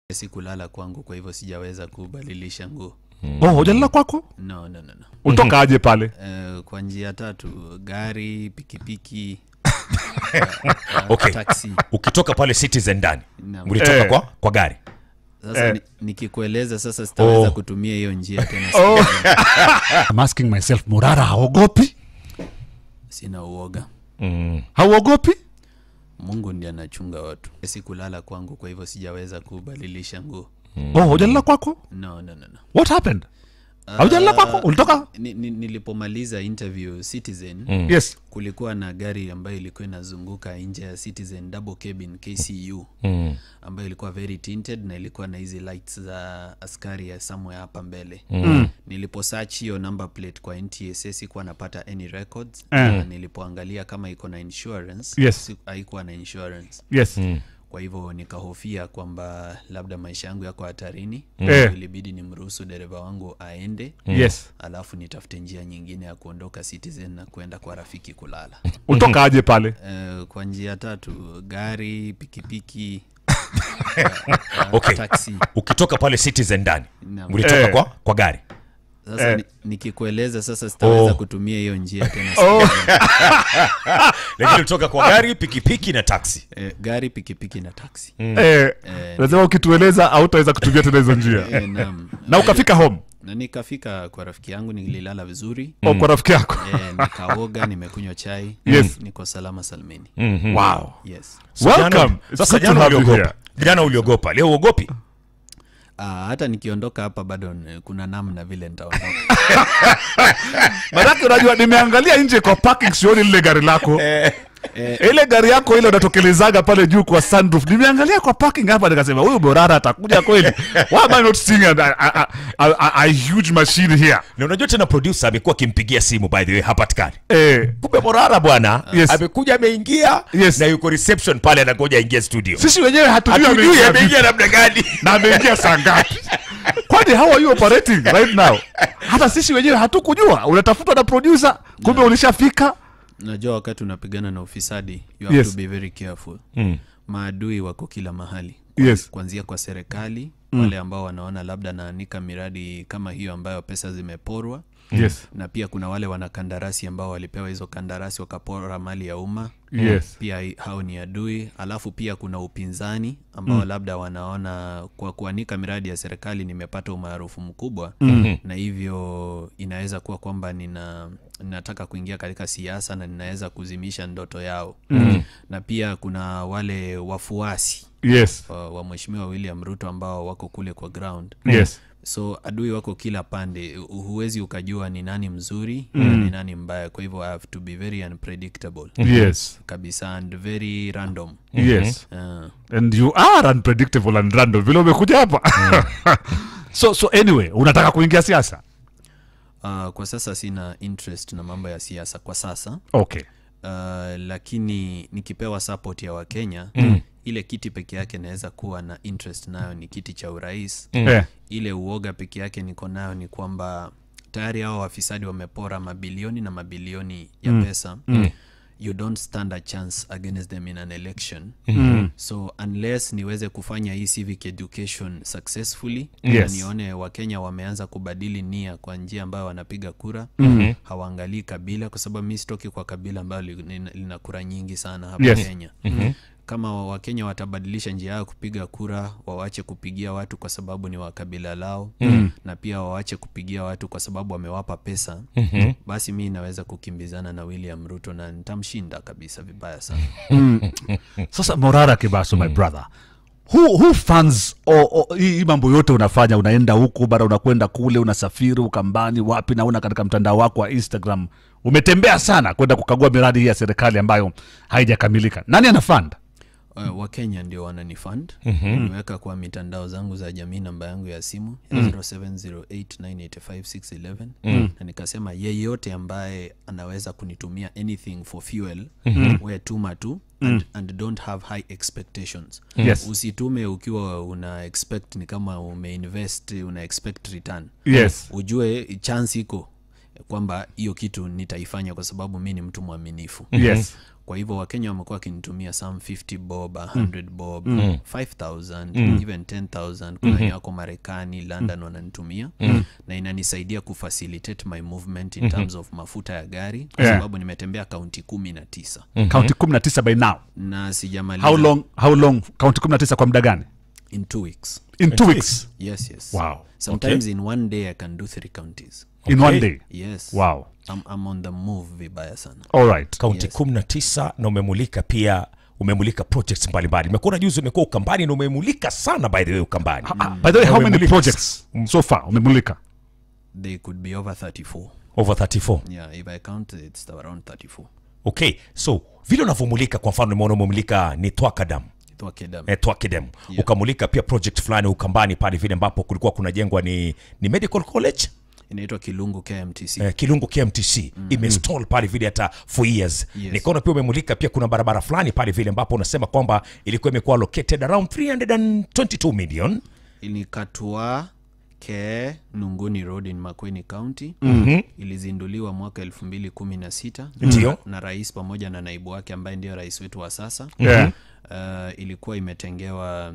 si kulala kwangu kwa hivyo sijaweza kubadilisha nguo oh hujalala kwako no no no, no. ulitoka aje pale Uh, kwa njia tatu gari pikipiki Okay. taxi ukitoka pale citizen ndani Naam. ulitoka Eh. kwa, kwa gari sasa Eh. ni, nikikueleza sasa sitaweza Oh. kutumia hiyo njia tena oh. I'm asking myself morara haogopi sina uoga mm. hauogopi mungu ndiye anachunga watu si kulala kwangu kwa hivyo sijaweza kubadilisha nguo oh hujalala kwako no no no, no. what happened haujalala kwako ulitoka Ni, ni, nilipomaliza interview citizen yes kulikuwa na gari ambayo ilikuwa inazunguka nje ya citizen double cabin kcu Mm. ambayo ilikuwa very tinted na ilikuwa na hizi lights za askari ya somewhere hapa mbele Mm. niliposearch hiyo number plate kwa ntsa sikuwa napata any records Eh. na nilipoangalia kama iko na insurance Yes. si- haikuwa na insurance yes kwa hivyo nikahofia kwamba labda maisha yangu yako hatarini Eh. ilibidi nimruhusu dereva wangu aende yes alafu nitafute njia nyingine ya kuondoka citizen na kuenda kwa rafiki kulala ulitoka aje pale uh, kwa njia tatu gari pikipiki Okay. taxi ukitoka pale citizen ndani Naam. ulitoka Eh. kwa, kwa gari sasa Eh. ni, nikikueleza sasa sitaweza Oh. kutumia hiyo njia tena Oh. lakini ulitoka kwa gari pikipiki na taxi eh, gari pikipiki na taxi eh, lazima ukitueleza hautaweza kutumia tena hizo njia eh, naam. na ukafika home na nikafika kwa rafiki yangu nililala vizuri oh, kwa rafiki yako eh, nikaoga nimekunywa chai Yes. niko salama salmini wow yes welcome It's sasa good to jana have you uliogopa here. jana uliogopa leo uogopi Ah, hata nikiondoka hapa bado n- kuna namna vile nitaondoka manake unajua nimeangalia nje kwa parking sioni lile gari lako ile gari yako ile unatokelezaga pale juu kwa sunroof nimeangalia kwa parking hapa nikasema huyu borara atakuja kweli why am I not seeing a, a, a, a, a, a huge machine here na unajua tena producer amekuwa akimpigia simu by the way hapatikani eh, kumbe morara bwana Yes. amekuja ameingia Yes. na yuko reception pale anangoja aingie studio sisi wenyewe hatujui hatujui ameingia ameingia namna gani na ameingia saa ngapi kwani how are you operating right now hata sisi wenyewe hatukujua unatafutwa na producer kumbe ulishafika najua wakati unapigana na ufisadi you have Yes. to be very careful Mm. maadui wako kila mahali yes kuanzia kwa serikali wale ambao wanaona labda naanika miradi kama hiyo ambayo pesa zimeporwa yes na pia kuna wale wanakandarasi ambao walipewa hizo kandarasi wakapora mali ya umma yes pia hi- hao ni adui alafu pia kuna upinzani ambao labda wanaona kwa kuanika miradi ya serikali nimepata umaarufu mkubwa na hivyo inaweza kuwa kwamba nina ninataka kuingia katika siasa na ninaweza kuzimisha ndoto yao na pia kuna wale wafuasi yes wa, wa mheshimiwa william ruto ambao wako kule kwa ground yes so adui wako kila pande Hu- huwezi ukajua ni nani mzuri na ni nani mbaya kwa hivyo i have to be very unpredictable yes kabisa and very random yes uh, and you are unpredictable and random vile umekuja hapa so so anyway unataka kuingia siasa uh, kwa sasa sina interest na mambo ya siasa kwa sasa okay uh, lakini nikipewa support ya wakenya mm. ile kiti peke yake naweza kuwa na interest nayo ni kiti cha urais Eh, ile uoga peke yake niko nayo ni kwamba tayari hao wafisadi wamepora mabilioni na mabilioni ya mm. pesa mm. you don't stand a chance against them in an election mm. so unless niweze kufanya hii civic education successfully Yes. na nione wakenya wameanza kubadili nia kwa njia ambayo wanapiga kura mm. hawaangalii kabila kwa sababu mi sitoki kwa kabila ambayo li- lina lina kura nyingi sana hapa Yes. kenya mm-hmm. kama wakenya watabadilisha njia yao kupiga kura wawache kupigia watu kwa sababu ni wa kabila lao mm. na pia wawache kupigia watu kwa sababu wamewapa pesa mm-hmm. basi mi naweza kukimbizana na william ruto na nitamshinda kabisa vibaya sana sasa morara kibaso my brother who, who funds o- o- hii hii mambo yote unafanya unaenda huku bara unakwenda kule unasafiri ukambani wapi naona katika mtandao wako wa instagram umetembea sana kwenda kukagua miradi hii ya serikali ambayo haijakamilika nani ana fund uh, wakenya ndio wananifund mm-hmm. nimeweka kwa mitandao zangu za jamii namba yangu ya simu ya 0708985611 mm. na nikasema yeyote ambaye anaweza kunitumia anything for fuel mm-hmm. we tuma tu and, and don't have high expectations Yes. usitume ukiwa una expect ni kama umeinvest una expect return yes ujue chance iko kwamba hiyo kitu nitaifanya kwa sababu mi ni mtu mwaminifu yes kwa hivyo wakenya wamekuwa wakinitumia some 50 bob 100 bob 5000 even 10000 kuna wenye wako marekani london wananitumia na inanisaidia kufacilitate my movement in terms of mafuta ya gari kwa Yeah. sababu nimetembea kaunti kumi na tisa kaunti 19 by now na sijamaliza how long how long kaunti 19 kwa muda gani in two weeks in two weeks yes yes Wow. sometimes in one day i can do three counties in one day yes wow I'm, I'm on the move vibaya sana all right kaunti Yes. kumi na tisa na umemulika pia umemulika projects mbalimbali imekuwa juzi umekuwa ukambani na umemulika sana by the way ukambani Ah, by the way how many Umemulika- projects so far umemulika they could be over 34 over 34 yeah if i count it's around 34 okay so vile unavyomulika kwa mfano nimeona umemulika ni twakadam Itwakedam. eh, twakidem Yeah. ukamulika pia project fulani ukambani pale vile ambapo kulikuwa kunajengwa ni, ni medical college inaitwa kilungu kmtc eh, kilungu kmtc mm. imestall pale vile hata for years Yes. nikaona pia umemulika pia kuna barabara fulani pale vile ambapo unasema kwamba ilikuwa imekuwa located around 322 million ilikatwa ke nunguni road in makweni county ilizinduliwa mwaka elfu mbili kumi na sita Ndio. na rais pamoja na naibu wake ambaye ndio rais wetu wa sasa yeah uh, ilikuwa imetengewa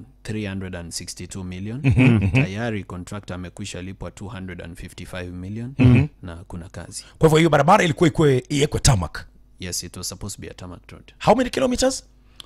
362 million tayari contractor amekwisha lipwa 255 million na kuna kazi kwa hivyo hiyo barabara ilikuwa ikwe iwekwe tamak yes it was supposed to be a tarmac road how many kilometers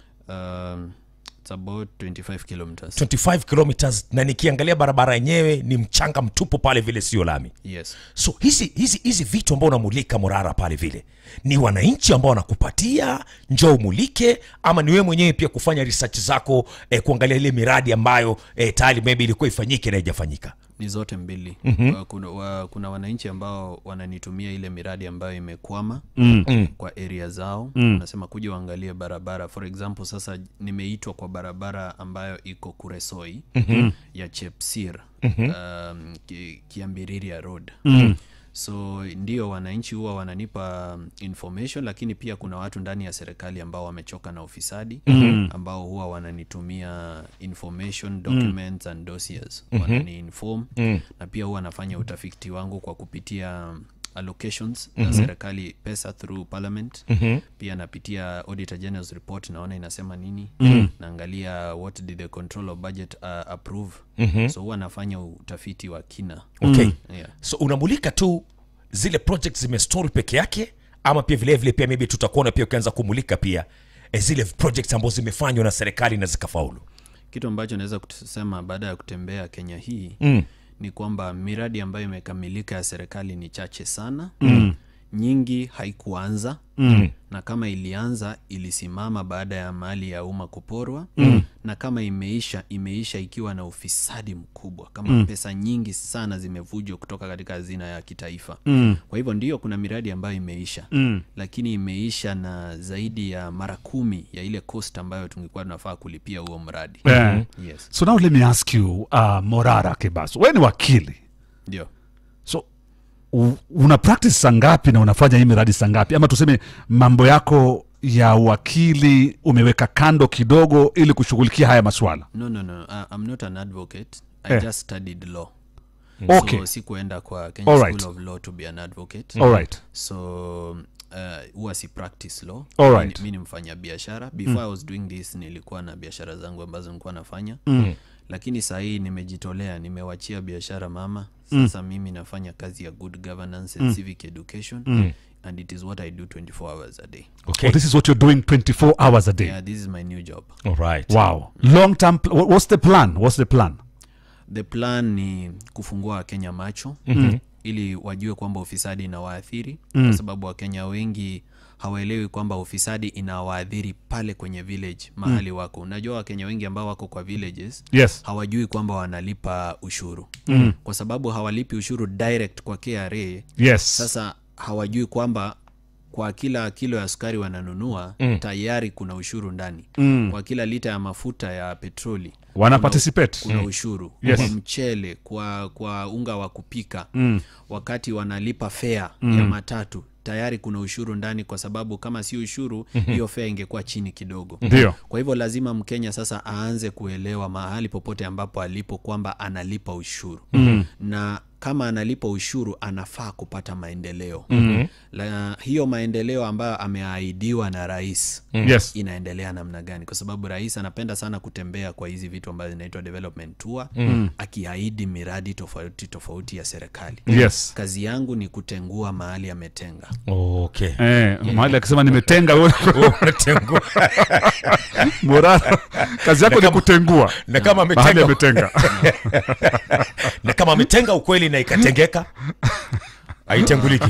um, it's about 25 kilometers 25 kilometers na nikiangalia barabara yenyewe ni mchanga mtupu pale vile sio lami yes so hizi hizi hizi vitu ambao unamulika morara pale vile ni wananchi ambao wanakupatia njoo umulike ama ni wewe mwenyewe pia kufanya research zako eh, kuangalia ile miradi ambayo eh, tayari maybe ilikuwa ifanyike na haijafanyika ni zote mbili mm-hmm. kuna, wa, kuna wananchi ambao wananitumia ile miradi ambayo imekwama mm. kwa area zao mm. nasema kuja uangalie barabara for example sasa nimeitwa kwa barabara ambayo iko kuresoi mm-hmm. ya chepsir mm-hmm. um, ki, kiambiriria road mm so ndio wananchi huwa wananipa um, information lakini pia kuna watu ndani ya serikali ambao wamechoka na ufisadi mm-hmm. ambao huwa wananitumia information documents and dossiers wanani inform na pia huwa nafanya utafiti wangu kwa kupitia um, allocations za serikali pesa through parliament pia napitia auditor general's report naona inasema nini naangalia what did the control of budget uh, approve so huwa nafanya utafiti wa kina okay yeah. so unamulika tu zile project zimestall peke yake ama pia vile vile pia maybe tutakuona pia ukianza kumulika pia eh, zile projects ambazo zimefanywa na serikali na zikafaulu kitu ambacho naweza kusema baada ya kutembea kenya hii mm. ni kwamba miradi ambayo imekamilika ya serikali ni chache sana mm. nyingi haikuanza mm. na kama ilianza ilisimama baada ya mali ya umma kuporwa mm. na kama imeisha imeisha ikiwa na ufisadi mkubwa kama mm. pesa nyingi sana zimevujwa kutoka katika hazina ya kitaifa mm. kwa hivyo ndio kuna miradi ambayo imeisha mm. lakini imeisha na zaidi ya mara kumi ya ile cost ambayo tungekuwa tunafaa kulipia huo mradi Yeah. yes so now let me ask you uh, morara kibaso we ni wakili ndio so u- una practice saa ngapi na unafanya hii miradi saa ngapi ama tuseme mambo yako ya wakili umeweka kando kidogo ili kushughulikia haya maswala no no no uh, i'm not an advocate i Eh. just studied law Okay. so sikuenda kwa kenya Alright. school of law to be an advocate all right so uh, huwa si practice law Alright. mi, mi ni mfanya biashara before i was doing this nilikuwa na biashara zangu ambazo nilikuwa nafanya mm. lakini saa hii nimejitolea nimewachia biashara mama sasa mm. mimi nafanya kazi ya good governance and civic education mm. and it is what i do 24 hours a day okay oh, this is what you're doing 24 hours a day yeah this is my new job all right wow long term pl- wha- what's the plan what's the plan the plan ni kufungua wakenya macho mm-hmm. ili wajue kwamba ufisadi inawaathiri mm. kwa sababu wakenya wengi hawaelewi kwamba ufisadi inawaathiri pale kwenye village mahali mm. wako unajua wakenya wengi ambao wako kwa villages yes hawajui kwamba wanalipa ushuru mm. kwa sababu hawalipi ushuru direct kwa kra yes sasa hawajui kwamba kwa kila kilo ya sukari wananunua mm. tayari kuna ushuru ndani mm. kwa kila lita ya mafuta ya petroli wana kuna- participate kuna ushuru Yes. kwa mchele kwa kwa unga wa kupika mm. wakati wanalipa fea mm. ya matatu tayari kuna ushuru ndani kwa sababu kama si ushuru hiyo fea ingekuwa chini kidogo Ndio. kwa hivyo lazima mkenya sasa aanze kuelewa mahali popote ambapo alipo kwamba analipa ushuru mm. na kama analipa ushuru anafaa kupata maendeleo mm-hmm. la, hiyo maendeleo ambayo ameahidiwa na rais yes inaendelea namna gani kwa sababu rais anapenda sana kutembea kwa hizi vitu ambazo zinaitwa development tour mm. akiahidi miradi tofauti tofauti ya serikali yes kazi yangu ni kutengua mahali ametenga okay Eh, mahali akisema nimetenga wewe- Unatengua. morara kazi yako ni kutengua na kama mahali ametenga ametenga na kama ametenga ukweli na ikatengeka haitenguliki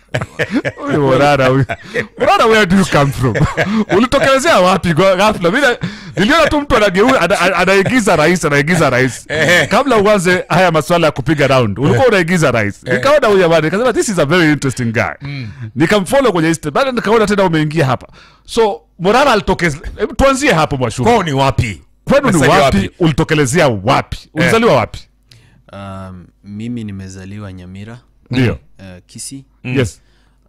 Huyu morara huyu morara where do you come from ulitokelezea wapi kwa ghafla Mimi na- niliona tu mtu anageu- ana- ana- anaigiza rais anaigiza rais kabla uanze haya maswala ya kupiga round ulikuwa unaigiza rais nikaona huyu jamani nikasema this is a very interesting guy nikamfollow kwenye Insta baada nikaona tena umeingia hapa so morara alitokeza hebu tuanzie hapo mwashuru kwao ni wapi kwenu ni Umezaliwa wapi ulitokelezea wapi ulizaliwa wapi um, mimi nimezaliwa nyamira ndio uh, kisi yes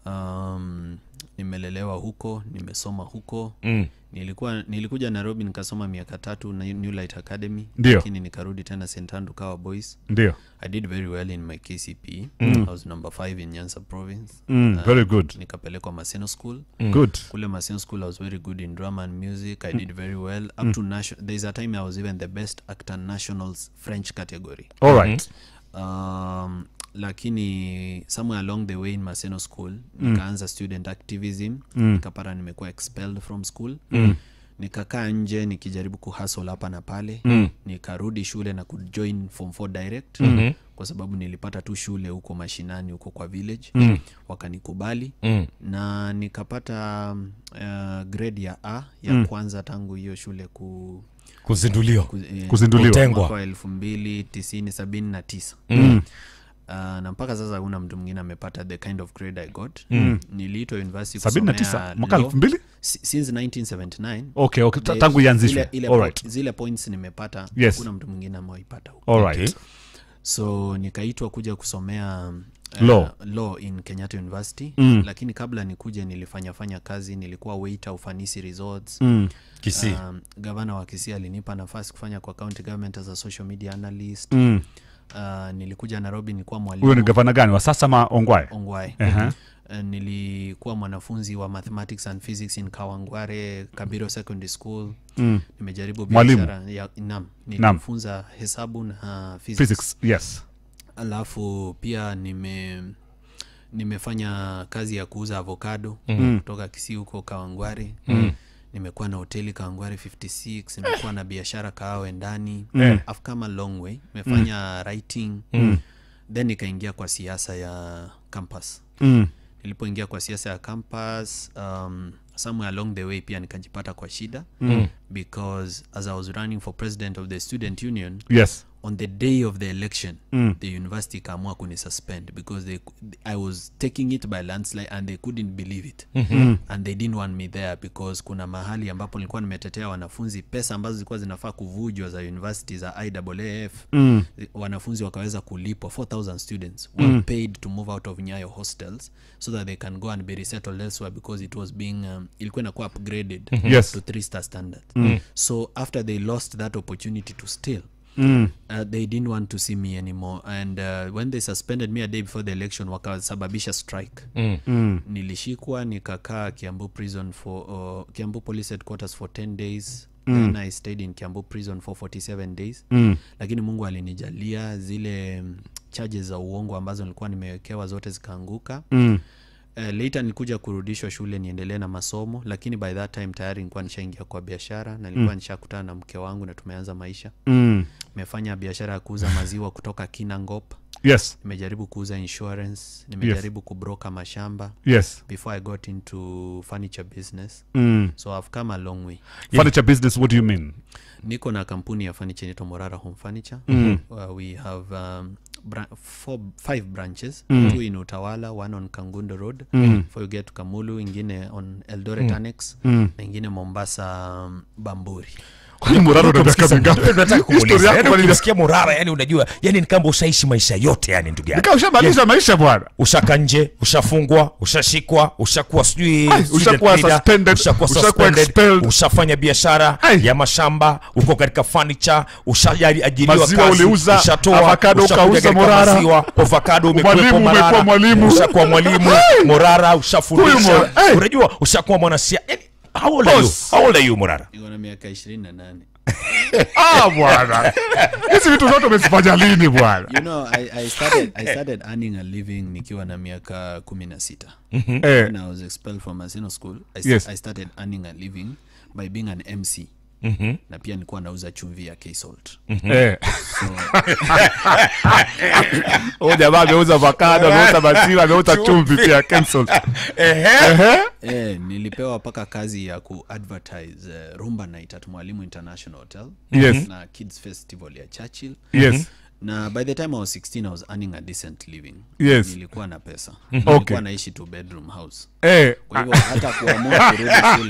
um, nimelelewa huko nimesoma huko Mm. nilikuwa nilikuja nairobi nikasoma miaka tatu na new light academy Ndio. lakini nikarudi tena st andrew kawa boys ndio i did very well in my kcp i was number 5 in nyanza province mm, very good nikapelekwa maseno school good kule maseno school i was very good in drama and music i did very well up to nation there's a time i was even the best actor nationals french category all right um, lakini somewhere along the way in maseno school nikaanza student activism nikapata nimekuwa expelled from school nikakaa nje nikijaribu kuhasl hapa na pale nikarudi shule na kujoin form 4 direct kwa sababu nilipata tu shule huko mashinani huko kwa village wakanikubali na nikapata um, uh, grade ya a ya kwanza tangu hiyo shule ku, kuzinduliwa ku, eh, Kuzinduliwa. Kutengwa. mwaka wa elfu mbili tisini sabini na tisa mm. uh, na mpaka sasa hakuna mtu mwingine amepata the kind of grade i got mm. niliitwa university sabini na kusomea tisa mwaka law elfu mbili si- since 1979 okay, okay. ta- the- tangu ianzishwe zile, ile all po- right. zile points nimepata Yes. hakuna mtu mwingine amewaipata huko all right. Okay. so nikaitwa kuja kusomea uh, Law. law in kenyatta university mm. lakini kabla nikuje nilifanyafanya kazi nilikuwa waiter ufanisi resorts Mm. Kisii. um, gavana wa Kisii alinipa nafasi kufanya kwa county government as a social media analyst Mm. uh, nilikuja nairobi nilikuwa huyo ni mwalimu gavana gani wa sasa ma ongwae ongwae Ehe. uh, nilikuwa mwanafunzi wa mathematics and physics in kawangware kabiro secondary school Mm. nimejaribu Mwalimu. biashara ya nam nilifunza hesabu na uh, physics. physics yes alafu pia nime nimefanya kazi ya kuuza avocado mm. kutoka kisii huko kawangware mm. nimekuwa na hoteli kawangware 56 nimekuwa na biashara kaawe ndani Mm. I've come a long way nimefanya writing mm. then nikaingia kwa siasa ya campus mm. nilipoingia kwa siasa ya campus um, somewhere along the way pia nikajipata kwa shida mm. because as i was running for president of the student union yes on the day of the election Mm. the university ikaamua kunisuspend because they, i was taking it by landslide and they couldn't believe it mm-hmm. and they didn't want me there because kuna mahali ambapo nilikuwa nimetetea wanafunzi pesa ambazo zilikuwa zinafaa kuvujwa za university za iwaaf mm. wanafunzi wakaweza kulipwa 4000 students were paid to move out of nyayo hostels so that they can go and be resettled elsewhere because it was being um, ilikuwa inakuwa upgraded Yes. to three star standard so after they lost that opportunity to steal Mm. uh, they didn't want to see me anymore and uh, when they suspended me a day before the election wakasababisha strike Mm. Mm. nilishikwa nikakaa kiambu prison for uh, kiambu police headquarters for 10 days then i stayed in kiambu prison for 47 days Mm. lakini mungu alinijalia zile mm, charges za uongo ambazo nilikuwa nimewekewa zote zikaanguka Mm. uh, later nilikuja kurudishwa shule niendelee na masomo lakini by that time tayari nilikuwa nishaingia kwa biashara na nilikuwa nishakutana na mke wangu na tumeanza maisha Mm. nimefanya biashara ya kuuza maziwa kutoka kinangop yes nimejaribu kuuza insurance nimejaribu kubroka mashamba yes before i got into furniture business mm. so i've come a long way furniture business what do you mean niko na kampuni ya furniture inaitwa morara home furniture mm. uh, we have um, bra- four, five branches mm. two in utawala one on kangundo road mm. before you get to kamulu ingine on eldoret mm. annex Mm. na ingine mombasa um, bamburi kwani murara una miaka mingapi Nataka kumuuliza. Historia yako Yaani kwani- ukimsikia Morara yani unajua yani ni kama ushaishi maisha yote yani ndugu yangu Nika ushamaliza maisha bwana ushaka nje ushafungwa ushashikwa ushakuwa sijui Ai, student ushakuwa leader, suspended, ushakuwa ushakuwa suspended, expelled. ushafanya biashara Ai. ya mashamba uko katika furniture ushaajiriwa Maziwa kazi uliuza, ushatoa avocado ushakuja ukauza katika Morara. maziwa, avocado umekuwepo Mwalimu, Morara, umekuwa mwalimu. ushakuwa mwalimu morara Huyu ushafundisha Mora- Ai. unajua ushakuwa mwanasiasa yani, how old are you Boss. how old are you morara niko na miaka ishirini na nane ah bwana hizi vitu zote umezifanya lini bwana you know I, I, started, i started earning a living nikiwa na miaka kumi na sita eh, when i was expelled from Maseno school I, st- Yes. i started earning a living by being an mc na pia nilikuwa nauza chumvi ya ksalt eh. huyu jamaa ameuza avocado ameuza maziwa ameuza chumvi pia cancel Ehe. eh, nilipewa mpaka kazi ya kuadvertise uh, rumba night at mwalimu international hotel Yes. na kids festival ya churchill yes na by the time i was 16 i was earning a decent living Yes. nilikuwa na pesa Okay. nilikuwa naishi two bedroom house eh. kwa hivyo hata kuamua kurudi shule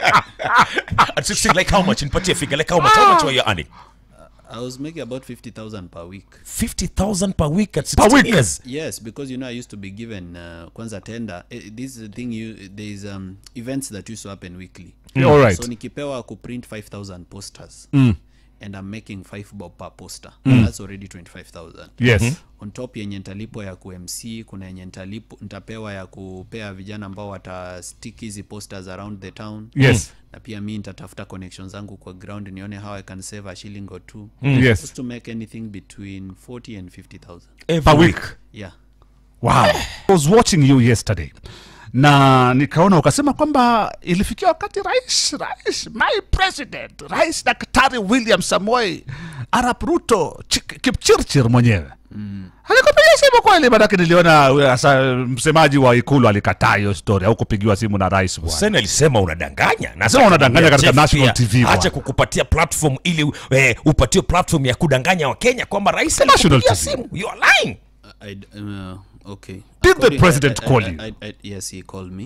At 16, like how much nipatie figure like how much how much were you earning i was making about 50000 per week 50000 per week at Per 16 week? years yes because you know i used to be given uh, kwanza tender eh, this is the thing you there is um, events that used to happen weekly Yeah, all right. so nikipewa kuprint 5000 posters and i'm making 5 bob per poster that's already 25000 yes on top yenye ntalipwa ya kumc kuna yenye ntalipo ntapewa ya kupea vijana ambao watastick hizi posters around the town yes na pia mi nitatafuta connection zangu kwa ground nione how i can save a shilling or two yes just to make anything between 40 and 50000 per week yeah wow i was watching you yesterday na nikaona ukasema kwamba ilifikia wakati rais rais my president rais daktari william samoei arap ruto Chik- kipchirchir mwenyewe mm. alikupigia simu kweli manake niliona uh, asa, msemaji wa ikulu alikataa hiyo story au kupigiwa simu na rais bwana Hussein alisema unadanganya na Sema unadanganya katika Jeff national pia, TV bwana. acha kukupatia platform ili eh, upatiwe platform ya kudanganya wakenya kwamba rais National alikupigia TV. simu you are lying I, uh, okay. Did the According- president I- I- call I- you? I- I- yes, he called me.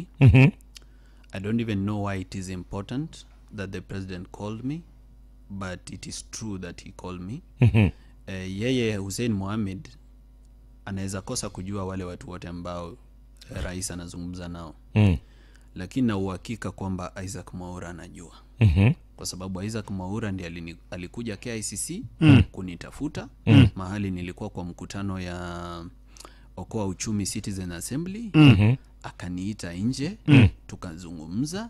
I don't even know why it is important that the president called me, but it is true that he called me. Uh, yeye Hussein Mohamed anaweza kosa kujua wale watu wote ambao eh, rais anazungumza nao Mm. lakini na uhakika kwamba Isaac Mwaura anajua Mhm. kwa sababu Isaac Mwaura ndiye alini- alikuja KICC kunitafuta mahali nilikuwa kwa mkutano ya Okoa Uchumi Citizen Assembly akaniita nje tukazungumza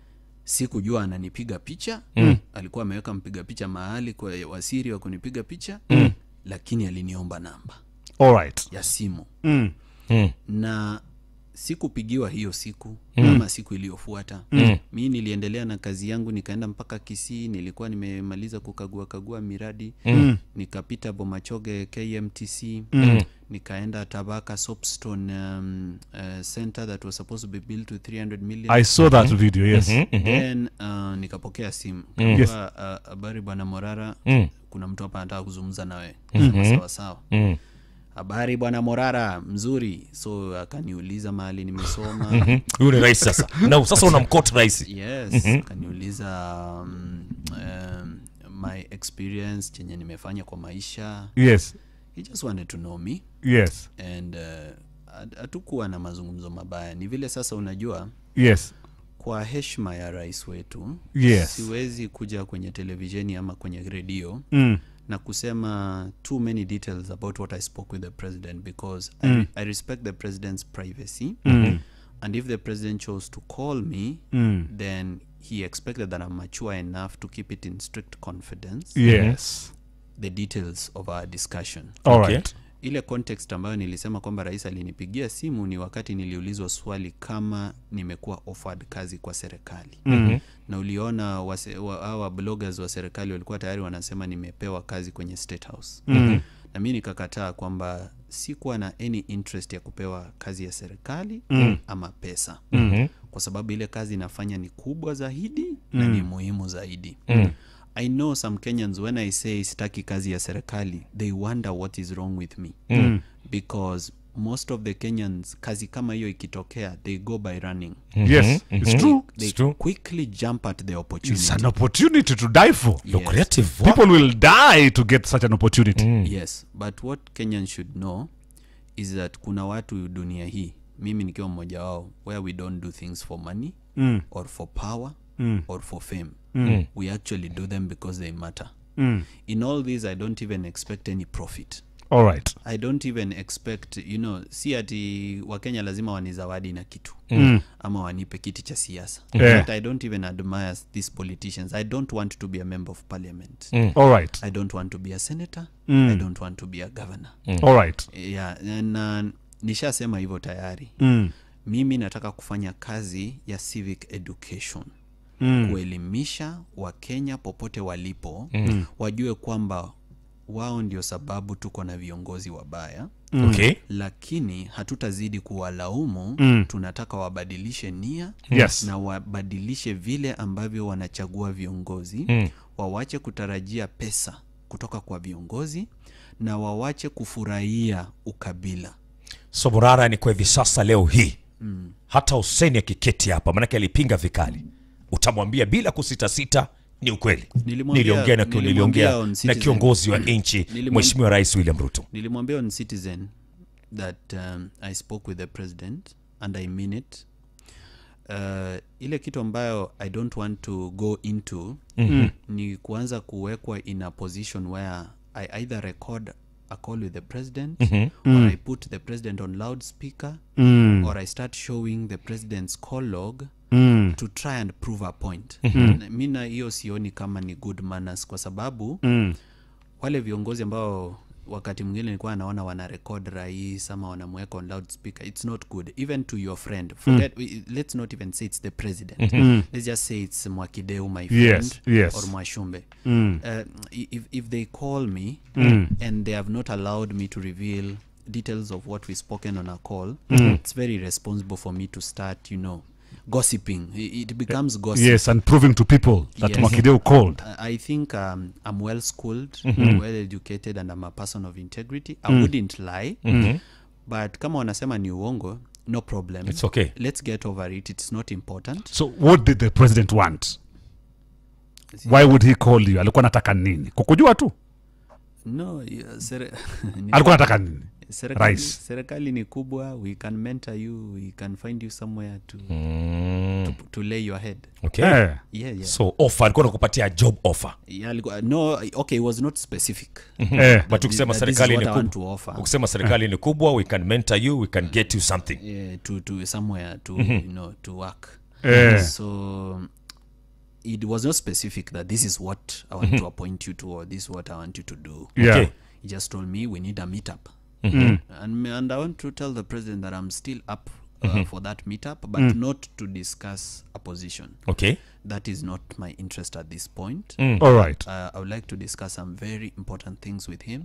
sikujua ananipiga picha alikuwa ameweka mpiga picha mahali kwa wasiri wa kunipiga picha lakini aliniomba namba all right ya simu mm. Mm. na sikupigiwa hiyo siku ama siku iliyofuata mi niliendelea na kazi yangu nikaenda mpaka kisii nilikuwa nimemaliza kukagua kagua miradi nikapita bomachoge kmtc nikaenda tabaka soapstone um, uh, center that was supposed to be built to 300 million i saw that video yes then uh, nikapokea simu kaambiwa, uh, habari bwana morara kuna mtu hapa anataka kuzungumza nawe Sema, sawa sawa Mm. habari bwana morara mzuri so akaniuliza mahali nimesoma huyu ni rais sasa na sasa unamkot rais yes akaniuliza um, um, my experience chenye nimefanya kwa maisha yes he just wanted to know me yes and uh, hat- hatukuwa na mazungumzo mabaya ni vile sasa unajua yes kwa heshima ya rais wetu Yes. siwezi kuja kwenye televisheni ama kwenye redio mm. na kusema too many details about what i spoke with the president because I, I respect the president's privacy and if the president chose to call me then he expected that i'm mature enough to keep it in strict confidence yes the details of our discussion all Okay. right ile context ambayo nilisema kwamba rais alinipigia simu ni wakati niliulizwa swali kama nimekuwa offered kazi kwa serikali mm-hmm. na uliona wase- wa- hawa bloggers wa serikali walikuwa tayari wanasema nimepewa kazi kwenye state house mm-hmm. na mi nikakataa kwamba sikuwa na any interest ya kupewa kazi ya serikali mm. ama pesa mm-hmm. kwa sababu ile kazi inafanya ni kubwa zaidi mm. na ni muhimu zaidi mm. i know some kenyans when i say sitaki kazi ya serikali they wonder what is wrong with me mm. because most of the kenyans kazi kama hiyo ikitokea they go by running yes it's true they It's true. quickly jump at the opportunity it's an opportunity to die for You're Yes. creative. people will die to get such an opportunity yes but what kenyans should know is that kuna watu dunia hii mimi nikiwa mmoja wao where we don't do things for money mm. or for power mm. or for fame mm. we actually do them because they matter mm. in all this i don't even expect any profit all right i don't even expect you know si ati wakenya lazima wanizawadi na kitu mm. ama wanipe kiti cha siasa Yeah. but i don't even admire these politicians i don't want to be a member of parliament all right i don't want to be a senator i don't want to be a governor all right yeah, na nishasema hivyo tayari mm. mimi nataka kufanya kazi ya civic education mm. kuelimisha wakenya popote walipo mm. wajue kwamba wao ndio sababu tuko na viongozi wabaya Okay. lakini hatutazidi kuwalaumu mm. tunataka wabadilishe nia Yes. na wabadilishe vile ambavyo wanachagua viongozi mm. wawache kutarajia pesa kutoka kwa viongozi na wawache kufurahia ukabila so morara ni kwa hivi sasa leo hii mm. hata huseni akiketi hapa manake alipinga vikali utamwambia bila kusitasita ni ukweli Nilimwambia- niliongea na, nilimwambia niliongea on na Citizen. kiongozi wa nchi Nilimwam- mheshimiwa rais william ruto nilimwambia on citizen that um, i spoke with the president and i mean it uh, ile kitu ambayo i don't want to go into mm-hmm. ni kuanza kuwekwa in a position where i either record a call with the president mm-hmm. or i put the president on loudspeaker mm. or i start showing the president's call log Mm. to try and prove a point mm-hmm. mi na hiyo sioni kama ni good manners kwa sababu Mm. wale viongozi ambao wakati mwingine nilikuwa naona wana record rais ama wanamweka on loudspeaker it's not good even to your friend forget mm. let's not even say it's the president mm. let's just say it's mwakideu my friend Yes, yes. or mwashumbe Mm. uh, if, if they call me mm. and they have not allowed me to reveal details of what we spoken on a call mm. it's very responsible for me to start you know gossiping it, it becomes gossip yes and proving to people that Yes. Mwakideu called I I think um, I'm well schooled, well educated, and I'm a person of integrity. I wouldn't lie, but kama wanasema ni uongo, no problem. It's okay. Let's get over it. It's not important. so what did the president want why would he call you alikuwa anataka nini kukujua tu No, yeah, sere- ni- alikuwa anataka nini serikali, Rais. serikali ni kubwa. We can mentor you. We can find you somewhere to mm. to, to lay your head. okay. Eh. Yeah, yeah. so offer alikuwa nakupatia job offer yeah alikuwa- no, okay, it was not specific. Eh. but ukisema that this is serikali what ni I want kubwa to offer. ukisema serikali ni kubwa we can mentor you we can get you something yeah, to to somewhere to you know to work Eh. so it was not specific that this is what i want to appoint you to or this is what i want you to do yeah Okay. he just told me we need a meetup and, and i want to tell the president that i'm still up uh, for that meetup but not to discuss a position okay that is not my interest at this point all right uh, I would like to discuss some very important things with him.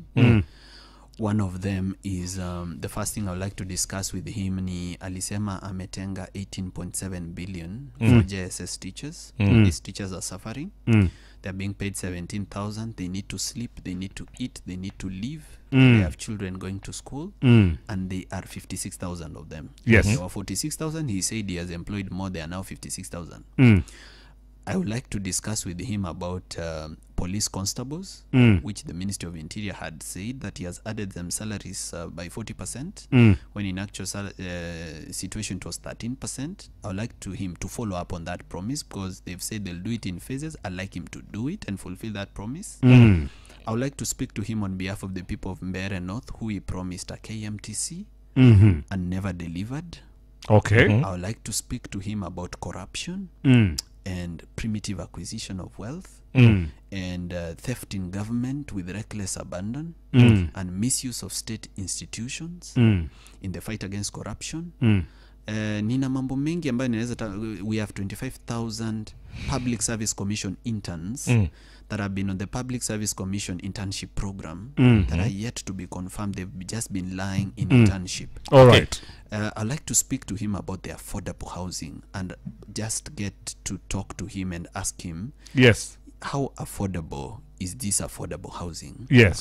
One of them is um, the first thing I would like to discuss with him ni alisema ametenga 18.7 billion for JSS teachers. These teachers are suffering. They're being paid 17,000. They need to sleep, they need to eat, they need to live. They have children going to school Mm. and they are 56,000 of them. Yes. There were 46,000. He said he has employed more. They are now 56,000. Mm. I would like to discuss with him about um, police constables, Mm. which the Ministry of Interior had said that he has added them salaries uh, by 40%, Mm. when in actual sal- uh, situation it was 13%. I would like to him to follow up on that promise because they've said they'll do it in phases. I'd like him to do it and fulfill that promise. Mm. I would like to speak to him on behalf of the people of Mbere North, who he promised a KMTC Mhm. and never delivered. okay I would like to speak to him about corruption Mm. and primitive acquisition of wealth Mm. and uh, theft in government with reckless abandon Mm. and misuse of state institutions Mm. in the fight against corruption Mm. uh, nina mambo mengi ambayo ninaweza ta- we have 25000 public service commission interns that have been on the public service commission internship program that are yet to be confirmed they've just been lying in internship all right uh, I'd like to speak to him about the affordable housing and just get to talk to him and ask him yes how affordable is this affordable housing? yes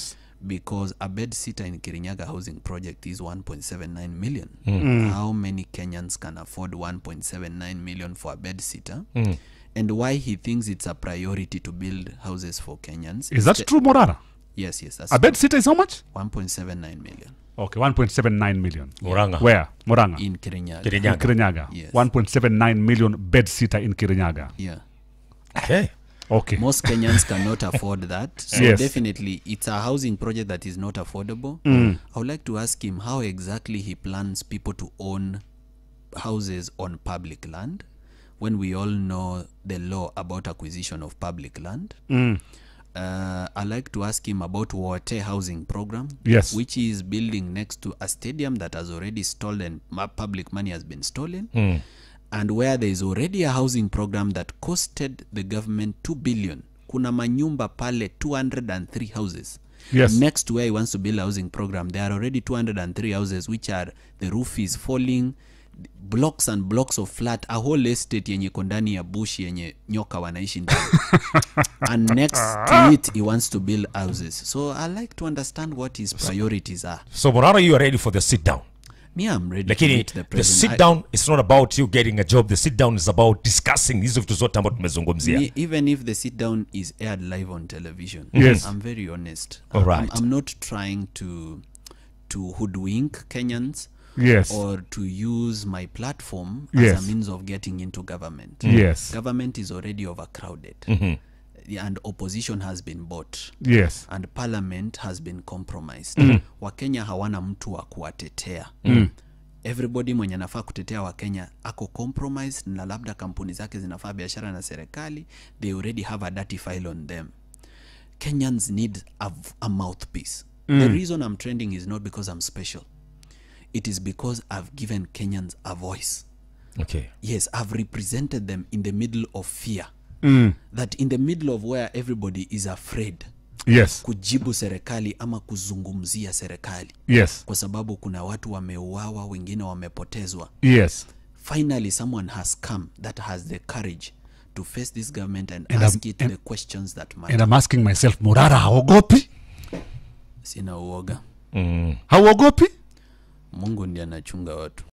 because a bed sitter in kirinyaga housing project is 1.79 million how many kenyans can afford 1.79 million for a bed sitter and why he thinks it's a priority to build houses for kenyans is that the- true morara yes yes that's a bed sitter is how much 1.79 million okay 1.79 million Murang'a. where moranga in kirinyaga Kirinyaga. kirinyaga Yes. 1.79 million bed sitter in kirinyaga yeah Okay. okay most kenyans cannot afford that so Yes. definitely it's a housing project that is not affordable i would like to ask him how exactly he plans people to own houses on public land when we all know the law about acquisition of public land uh, i like to ask him about Wote housing program Yes. which is building next to a stadium that has already stolen ma- public money has been stolen and where there is already a housing program that costed the government 2 billion kuna manyumba pale 203 houses Yes. next to where he wants to build a housing program there are already 203 houses which are the roof is falling blocks and blocks of flat a whole estate yenye iko ndani ya bush yenye nyoka wanaishi ndani and next to it he wants to build houses so i like to understand what his priorities are So Morara, you are ready for the sit down. me i'm ready to lakini meet the the president sit I- down is not about you getting a job the sit down is about discussing hizo vitu zote ambazo tumezungumzia Me, even if the sit down is aired live on television Yes. i'm very honest All I'm- right. I'm, I'm not trying to to hoodwink kenyans yes or to use my platform Yes. as a means of getting into government yes government is already overcrowded and opposition has been bought yes and parliament has been compromised wakenya hawana mtu wa kuwatetea everybody mwenye anafaa kutetea wakenya ako compromised na labda kampuni zake zinafaa biashara na serikali they already have a dirty file on them kenyans need a, v- a mouthpiece the reason i'm trending is not because i'm special it is because i've given kenyans a voice okay yes i've represented them in the middle of fear that in the middle of where everybody is afraid yes kujibu serikali ama kuzungumzia serikali yes kwa sababu kuna watu wameuawa wengine wamepotezwa yes finally someone has come that has the courage to face this government and, And ask I'm- it and- the questions that and matter i'm asking myself morara haogopi sina uoga hauogopi mungu ndiye anachunga watu